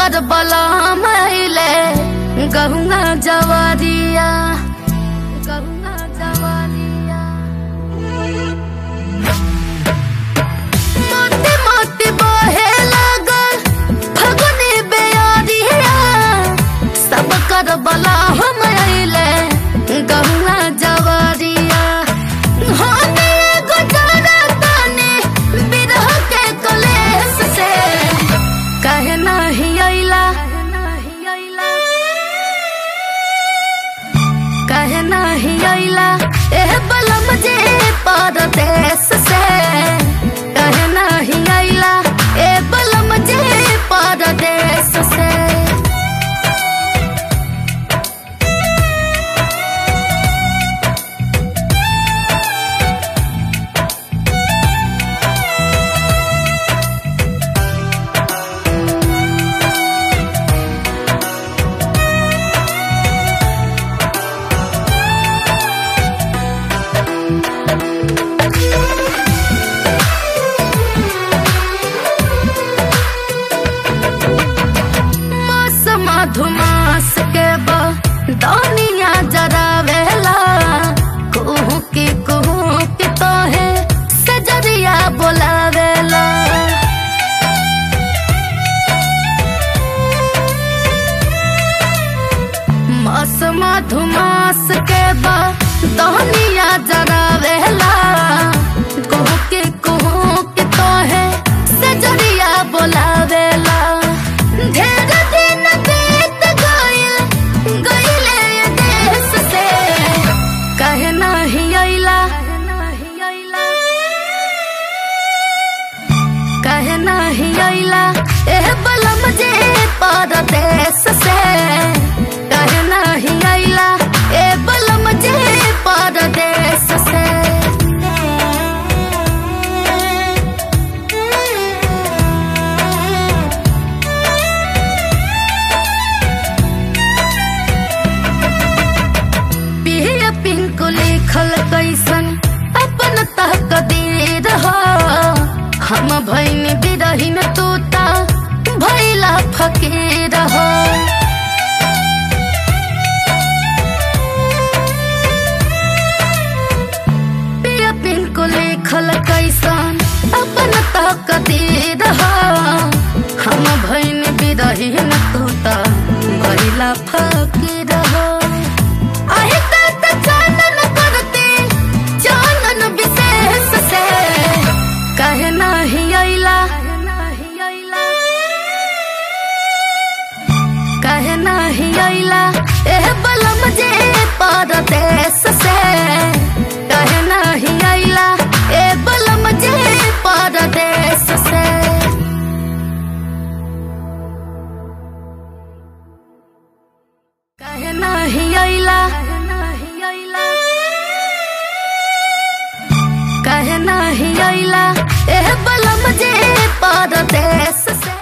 कर बला मैले गहुआ जवारिया गहुआ जवारिया मोती मोती बहे लागल फगुनी बेयारिया सब कर बला हम अइले गहुआ जवारिया होने गुजारा ताने बिरह के कलेस से कहे नहीं अइला कहे नहीं अइला एह बलम जे परदेस से कहे नहीं अइला ए बलम जे परदेस से मास मधुमास के बा दानिया जरावेला कुहू की कुहू की तो है सजरिया बोलावेला मास मधुमास के बा दानिया जरावेला कुहू की कुहू की तो है सजरिया बोलावेला ढेर दिन बीत गइल गइले देश से कहे नहीं अइला कहे नहीं अइला एह बलम जे परदेश से कहे नहीं अइला ए बलम जे परदेश से पिया पिंकु लिखल कैसन अपन तह कदीर हो हम भैन बिरहिन तूता भैला फकीर हो पिया पिंकु लिखल कैसन अपन